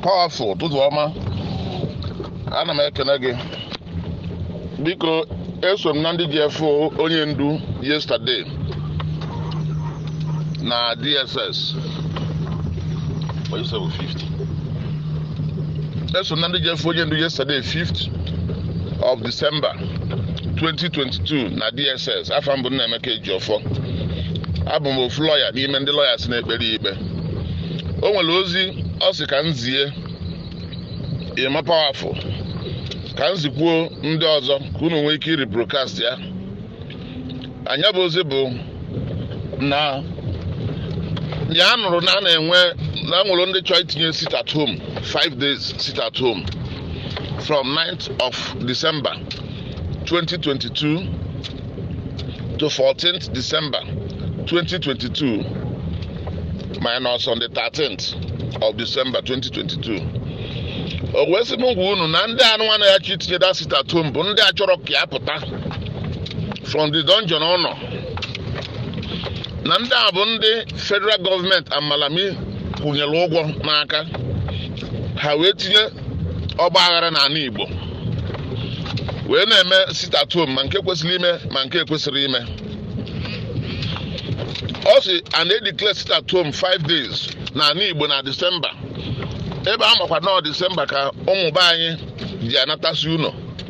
powerful ụtụtụ ọma ana m ekene gị biko eso m na ndị ji efe onye ndu yesterday na dss What you say with 50? eso m na ndị ji efe onye ndu yesterday 5th of december 2022 na dss afọ mbụ nna emeka ejiọfọ abụ m ofu lọya n'ime ndị lọyas na-ekpere ya ikpe o nwere ozi ọ sị ka m zie ịma pawafụl ka m zikwuo ndị ọzọ ka unu nwee ike iri brokast ya anya bụ ozi bụ na ya nụrụ na a na-enwe na nwere ndị chọrọ itinye sit at home 5 days sit at home from 9th of december 2022 to 14th december 2022 minus on the 13th of december 2022 o wee sị m ngwa unu na ndị anụ nwana ya chi itinye that sit at home bụ ndị a chọrọ ka ya pụta from the dungeon ọ nọ na ndị a bụ ndị federal gọọmenti amalami kwụnyere ụgwọ n'aka ha wee tinye ọgba aghara n'ala igbo wee na-eme sit at home ma nke kwesịrị ime ma nke ekwesịrị ime ọ sị a na-edeclare sit at home 5 days n'ala igbo na disemba ebe a makwa nọọ disemba ka ụmụ be anyị ji anatasị ụlọ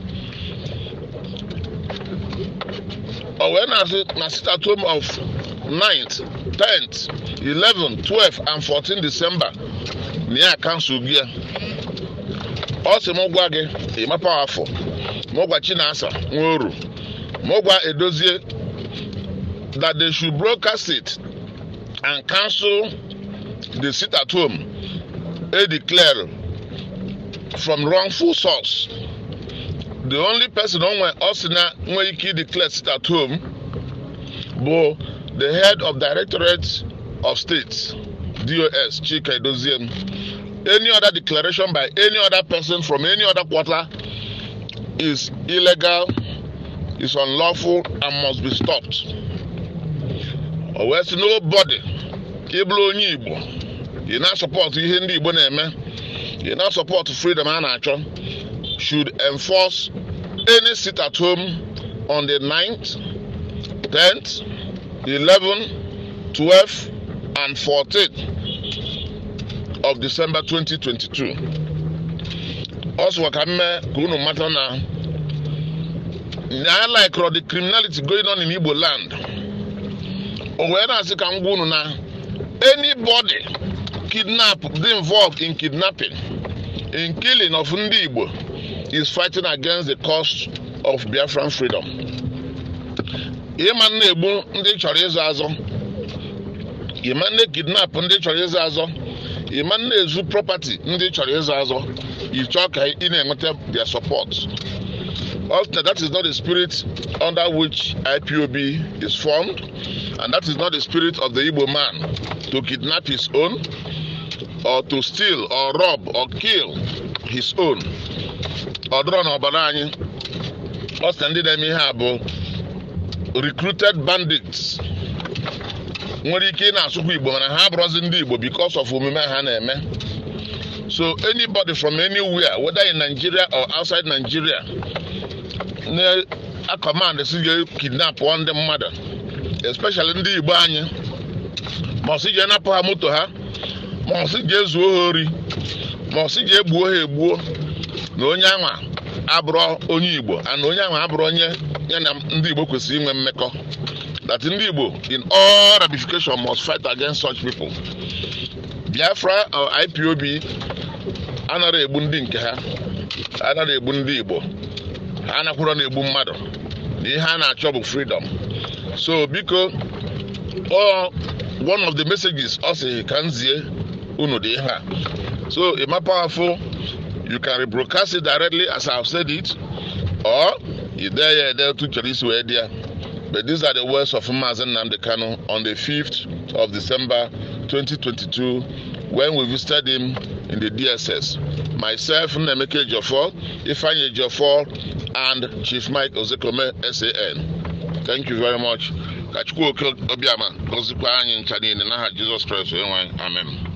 o wee na-asị na sit at home of 9th 10th 11th 12th and 14th december na ya kansụl gị ya ọ sị m gwa gị ịmapa afọ m gwa chinasa nworu m gwa edozie that they should broadcast it and cancel the sit at home a declare from wrongful source the only person onwe ọ sị na nwere ike declare sit at home bụ the head of directorate of state dos chika edoziem any other declaration by any other person from any other quarter is illegal is unlawful and must be stopped o wee sị nobody ị bụrụ onye igbo ị na-asọpọtụ ihe ndị igbo na-eme ị na-asọpọtụ freedom a na-achọ should enforce any sit at home on the 9th 10th 11th 12th and 14th of december 2022 ọ sịkwa ka mme ka unu mata na na likero the criminality going on in igbo land o wee na-asị ka m gwa unu na anybody kidnap dị involved in kidnapping in killing of ndị igbo is fighting against the cause of biafran freedom ịma na-egbu ndị chọrọ ịzụ azụ ịma na kidnap ndị chọrọ ịzụ azụ ịma na-ezu property ndị chọrọ ịzụ azụ ịchọ ka ị na-enweta their support Also, that is not the spirit under which IPOB is formed, and that is not the spirit of the Igbo man to kidnap his own, or to steal, or rob, or kill his own. Ọ dọrọ n'ọbara anyị, ọ sị ndị na-eme ihe a bụ recruited bandits nwere ike ị na-asụkwa Igbo mana ha abụrụzi ndị Igbo because of omume ha na-eme. So anybody from anywhere, whether in Nigeria or outside Nigeria, na-akọmand si je kidnap ndị mmadụ especially ndị igbo anyị ma ọ sị je napụ ha moto ha ma ọ sị je zuo ha ori ma ọ sị je egbuo ha egbuo na onye anwa abụrụ onye igbo na onye anwa abụrụ onye ya na ndị igbo kwesịrị inwe mmekọ that ndị igbo in all ramification must fight against such people biafra or ipob anaghị egbu ndị nke ha anaghị egbu ndị igbo ha anakwụrọ na-egbu mmadụ na ihe a na-achọ bụ freedom so biko ọ one of the messages ọ sị ka m zie unu dị ihe a so ịma powerful you can rebroadcast it directly as I have said it or ide ya ede otu chọrọ isi wee dị ya but these are the words of Maazị Nnamdi Kanu on the 5th of December 2022 when we visited him in the DSS myself Nnemeka Ejiofor Ifeanyi Ejiofor and Chief Mike Ozekome SAN. Thank you very much. Ka Chukwu Oke Obiama gọzikwa anyị ncha niile n'aha Jizọs Kraịst onye nwe anyị. Amen.